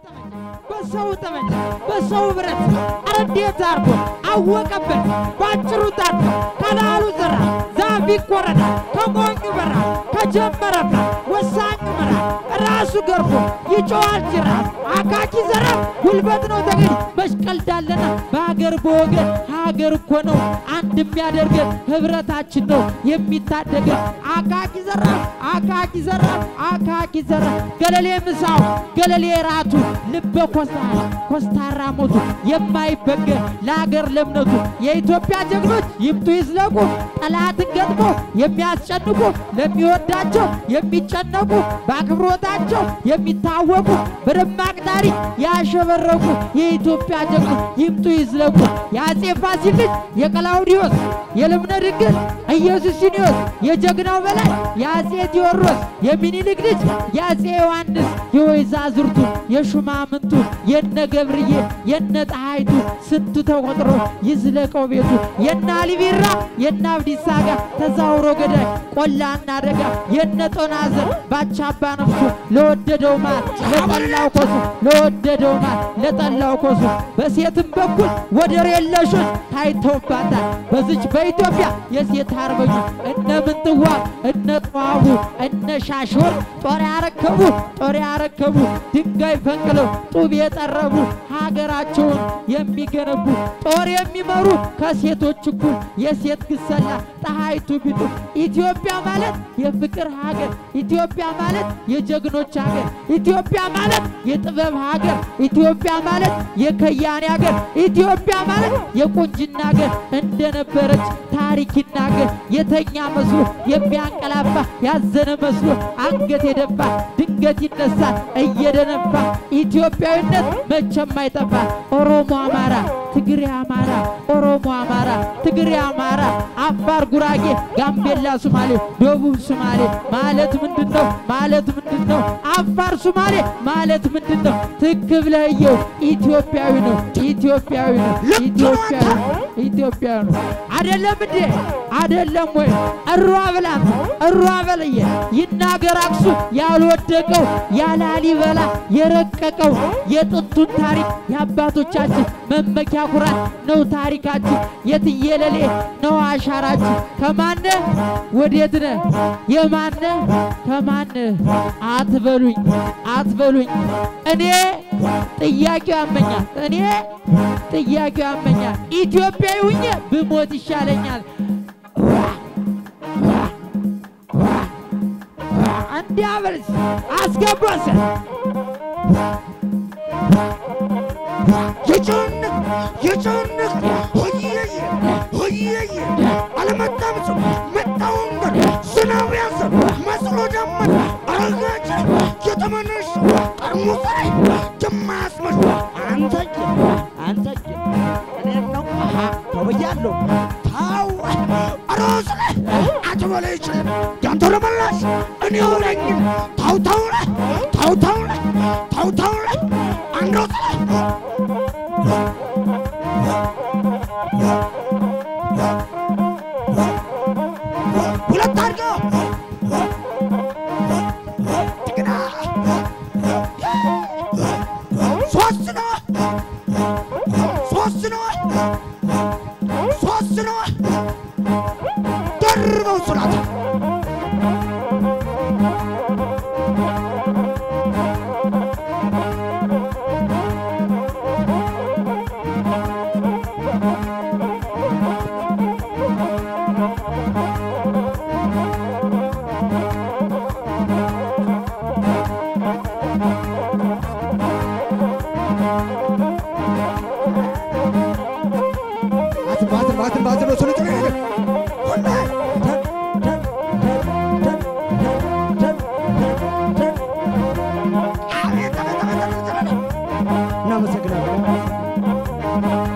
በሰው ጠመንጃ በሰው ብረት ኧረ እንዴት አርጎ አወቀበት ባጭሩ ታርጎ ከላሉ ዘራ ዛፍ ይኮረዳል ከሞኙ በራ ከጀመረበት ወሳኙ መራ ራሱ ገርፎ ይጮዋል ጅራፍ አካኪ ዘራ ጉልበት ነው ተገኝ መሽቀልዳለና በሀገር በወገን ሀገር እኮ ነው አንድ የሚያደርገን ህብረታችን ነው የሚታደገን አካኪ ዘራ አካኪ ዘራ አካኪ ዘራ ገለሌ ምሳው ገለሌ ራቱ ልበ ኮስታራ ኮስታራ ሞቱ የማይበገር ለሀገር ለእምነቱ የኢትዮጵያ ጀግኖች ይምጡ ይዝለቁ ጠላትን ገጥሞ የሚያስጨንቁ ለሚወዳቸው የሚጨነቁ በአክብሮታቸው የሚታወቁ በደማቅ ታሪክ ያሸበረቁ የኢትዮጵያ ጀግኖች ይምጡ ይዝለቁ የአጼ ፋሲል ልጅ የቀላውዲዮስ የልብነ ድንግል ኢየሱስኒዮስ የጀግናው በላይ የአጼ ቴዎድሮስ የሚኒልክ ልጅ የአጼ ዮሐንስ የወይዛዝርቱ የሹማምንቱ የነ ገብርዬ የነ ፀሐይቱ ስንቱ ተቆጥሮ ይዝለቀው ቤቱ የነ አሊቢራ የነ አብዲሳ አጋ ተዛውሮ ገዳይ ቆላና ደጋ የነ ጦናዘር ባቻባ ነፍሱ ለወደደው ማር ለጠላው ኮሱ ለወደደው ማር ለጠላው ኮሱ በሴትም በኩል ወደር የለሾች ታይተውባታል በዝች በኢትዮጵያ የሴት አርበኞች እነ ምንትዋ እነ ጠዋቡ እነ ሻሾር ጦር ያረከቡ ጦር ያረከቡ ድንጋይ ፈንቅለው ጡብ የጠረቡ ሀገራቸውን የሚገነቡ ጦር የሚመሩ ከሴቶች እኩል የሴት ግሰላ ፀሐይቱ ቢጡ ኢትዮጵያ ማለት የፍቅር ሀገር ኢትዮጵያ ማለት የጀግኖች ሀገር ኢትዮጵያ ማለት የጥበብ ሀገር ኢትዮጵያ ማለት የከያኔ ሀገር ኢትዮጵያ ማለት የቁንጅና ሀገር እንደነበረች ታሪክ ይናገር የተኛ መስሎ የሚያንቀላፋ ያዘነ መስሎ አንገት የደፋ ድንገት ይነሳል እየደነፋ ኢትዮጵያዊነት መቼም አይጠፋ ኦሮሞ አማራ ትግሬ አማራ ኦሮሞ አማራ ትግሬ አማራ አፋር ጉራጌ ጋምቤላ ሱማሌ ደቡብ ሱማሌ ማለት ምንድን ነው ማለት ምንድን ነው አፋር ሱማሌ ማለት ምንድን ነው ትክ ብለየው ኢትዮጵያዊ ነው ኢትዮጵያዊ ነው ኢትዮጵያዊ ነው ኢትዮጵያዊ ነው አደለም እንዴ አደለም ወይ እሯ ብላት እሯ በለየ ይናገር አክሱም ያልወደቀው ያላሊበላ የረቀቀው የጥንቱን ታሪክ የአባቶቻችን መመኪያ ኩራት ነው ታሪካችን የትየለሌ ነው አሻራችን ከማነ ወዴት ነ የማነ ከማነ አትበሉኝ አትበሉኝ እኔ ጥያቄው ያመኛል እኔ ጥያቄው ያመኛል ኢትዮጵያዊ ሁኜ ብሞት ይሻለኛል እንዲያበልስ አስገባሰ የጨነቅ የጨነቅ ሆየየ ሆየየ አለመጣም ሰው መጣውን ገር ዝናብ ያዘ መስሎ ደመን አረጋጭ የተመነሽ ጠርሙስ ላይ ጀማያስመሽ አንተየ አንተየ እኔን ነው አሃ ተብያለሁ ታው አሮስ ላይ አትበለ ይችል ያንተ ለመላሽ እኔው ነኝ ታው ታው ላይ ታው ታው ላይ ታው ታው ላይ አንዶስ ላይ ሁለት አድርገው እንደገና ሶስት ነው ሶስት ነው ሶስት ነው ደርበው ስራት ባትል ባትል ባትል ባትል ነው ስልጥ ነው ሁላ እናመሰግናለን።